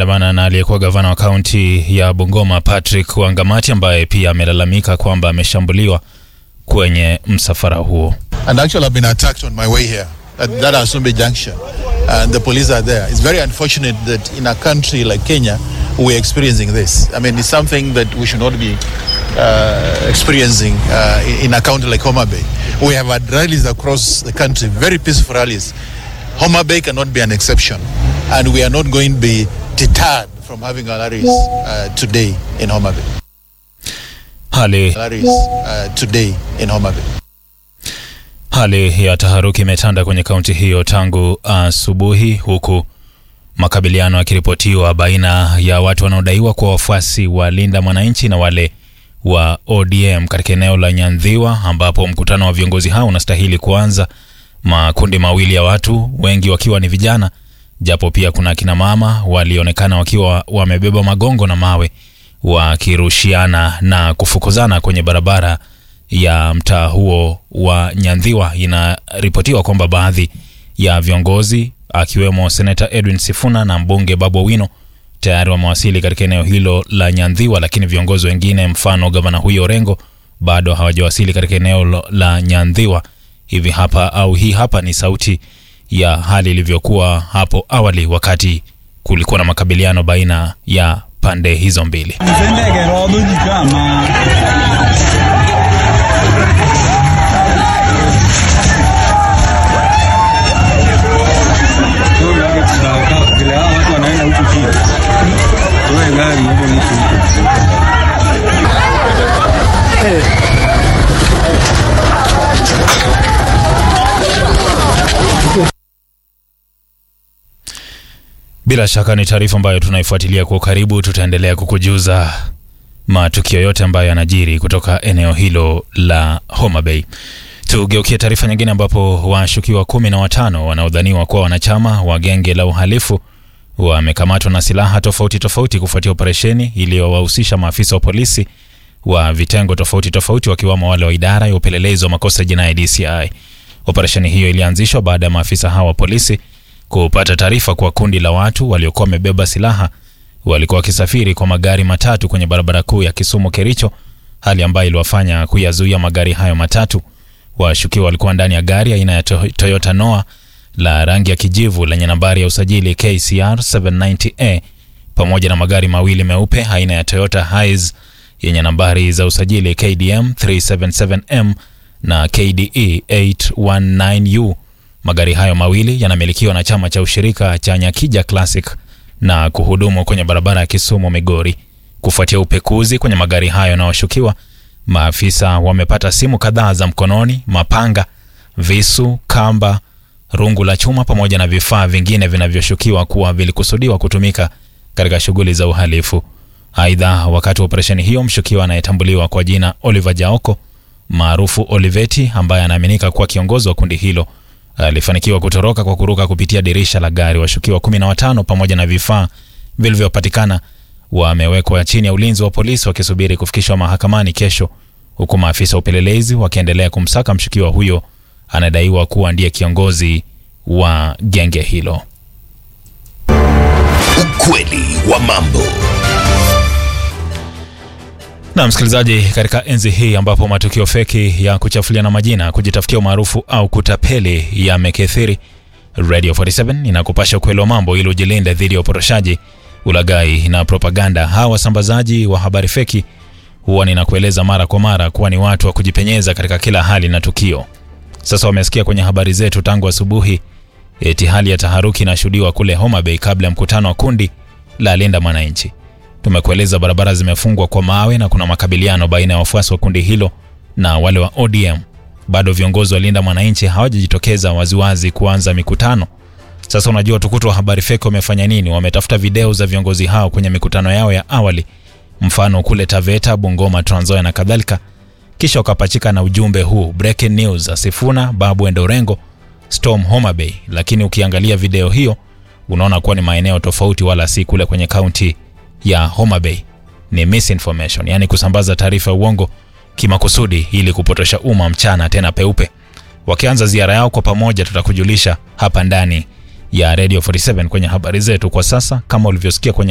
wameandamana na aliyekuwa gavana wa kaunti ya Bungoma Patrick Wangamati ambaye pia amelalamika kwamba ameshambuliwa kwenye msafara huo. And actually, I've been attacked on my way here at that Asumbe junction, and the police are there. It's very unfortunate that in a country like Kenya, we're experiencing this. I mean, it's something that we should not be uh, experiencing uh, in a county like Homa Bay. We have had rallies across the country, very peaceful rallies. Homa Bay cannot be an exception, and we are not going to be deterred from having our rallies uh, today in Homa Bay. Hali, Rallies uh, today in Homa Bay. hali ya taharuki imetanda kwenye kaunti hiyo tangu asubuhi huku makabiliano yakiripotiwa baina ya watu wanaodaiwa kuwa wafuasi wa Linda Mwananchi na wale wa ODM katika eneo la Nyandhiwa ambapo mkutano wa viongozi hao unastahili kuanza. Makundi mawili ya watu, wengi wakiwa ni vijana, japo pia kuna akina mama walionekana wakiwa wamebeba magongo na mawe wakirushiana na kufukuzana kwenye barabara ya mtaa huo wa Nyandhiwa. Inaripotiwa kwamba baadhi ya viongozi akiwemo seneta Edwin Sifuna na mbunge Babu Owino tayari wamewasili katika eneo hilo la Nyandhiwa, lakini viongozi wengine mfano gavana huyo Orengo bado hawajawasili katika eneo lo- la Nyandhiwa. Hivi hapa au hii hapa ni sauti ya hali ilivyokuwa hapo awali wakati kulikuwa na makabiliano baina ya pande hizo mbili. Msendege rodo jikama. Vile hao watu wanaenda huku chini. Tuwe gari huko nusu huko. Bila shaka ni taarifa ambayo tunaifuatilia kwa ukaribu. Tutaendelea kukujuza matukio yote ambayo yanajiri kutoka eneo hilo la Homa Bay. Tugeukie taarifa nyingine, ambapo washukiwa kumi na watano wanaodhaniwa kuwa wanachama wa genge la uhalifu wamekamatwa na silaha tofauti tofauti kufuatia operesheni iliyowahusisha maafisa wa polisi wa vitengo tofauti tofauti wakiwamo wale wa idara ya upelelezi wa makosa ya jinai DCI. Operesheni hiyo ilianzishwa baada ya maafisa hawa wa polisi kupata taarifa kwa kundi la watu waliokuwa wamebeba silaha walikuwa wakisafiri kwa magari matatu kwenye barabara kuu ya Kisumu Kericho, hali ambayo iliwafanya kuyazuia magari hayo matatu. Washukiwa walikuwa ndani ya gari aina ya To- Toyota Noah la rangi ya kijivu lenye nambari ya usajili KCR 790A pamoja na magari mawili meupe aina ya Toyota Hiace yenye nambari za usajili KDM 377M na KDE 819U. Magari hayo mawili yanamilikiwa na chama cha ushirika cha Nyakija Classic na kuhudumu kwenye barabara ya Kisumu Migori. Kufuatia upekuzi kwenye magari hayo na washukiwa, maafisa wamepata simu kadhaa za mkononi, mapanga, visu, kamba, rungu la chuma pamoja na vifaa vingine vinavyoshukiwa kuwa vilikusudiwa kutumika katika shughuli za uhalifu. Aidha, wakati wa operesheni hiyo, mshukiwa anayetambuliwa kwa jina Oliver Jaoko maarufu Oliveti, ambaye anaaminika kuwa kiongozi wa kundi hilo alifanikiwa kutoroka kwa kuruka kupitia dirisha la gari. Washukiwa kumi na watano pamoja na vifaa vilivyopatikana wamewekwa chini ya ulinzi wa polisi wakisubiri kufikishwa mahakamani kesho, huku maafisa wa upelelezi wakiendelea kumsaka mshukiwa huyo anadaiwa kuwa ndiye kiongozi wa genge hilo. Ukweli wa mambo. Na msikilizaji, katika enzi hii ambapo matukio feki ya kuchafuliana majina, kujitafutia umaarufu au kutapeli yamekithiri, Radio 47 inakupasha ukweli wa mambo ili ujilinde dhidi ya uporoshaji, ulaghai na propaganda. Hawa wasambazaji wa habari feki huwa ninakueleza mara kwa mara kuwa ni watu wa kujipenyeza katika kila hali na tukio. Sasa wamesikia kwenye habari zetu tangu asubuhi eti hali ya taharuki inashuhudiwa kule Homa Bay kabla ya mkutano wa kundi la Linda Mwananchi. Tumekueleza barabara zimefungwa kwa mawe na kuna makabiliano baina ya wafuasi wa kundi hilo na wale wa ODM. Bado viongozi wa Linda Mwananchi hawajajitokeza waziwazi kuanza mikutano. Sasa unajua tukutu wa habari feki wamefanya nini? Wametafuta video za viongozi hao kwenye mikutano yao ya awali, mfano kule Taveta, Bungoma, Trans Nzoia na kadhalika, kisha wakapachika na ujumbe huu breaking news, Sifuna, Babu Endo Orengo, Storm Homa Bay. Lakini ukiangalia video hiyo unaona kuwa ni maeneo tofauti, wala si kule kwenye kaunti ya Homa Bay. Ni misinformation, yani kusambaza taarifa ya uongo kimakusudi ili kupotosha umma mchana tena peupe. Wakianza ziara yao kwa pamoja, tutakujulisha hapa ndani ya Radio 47 kwenye habari zetu. Kwa sasa, kama ulivyosikia kwenye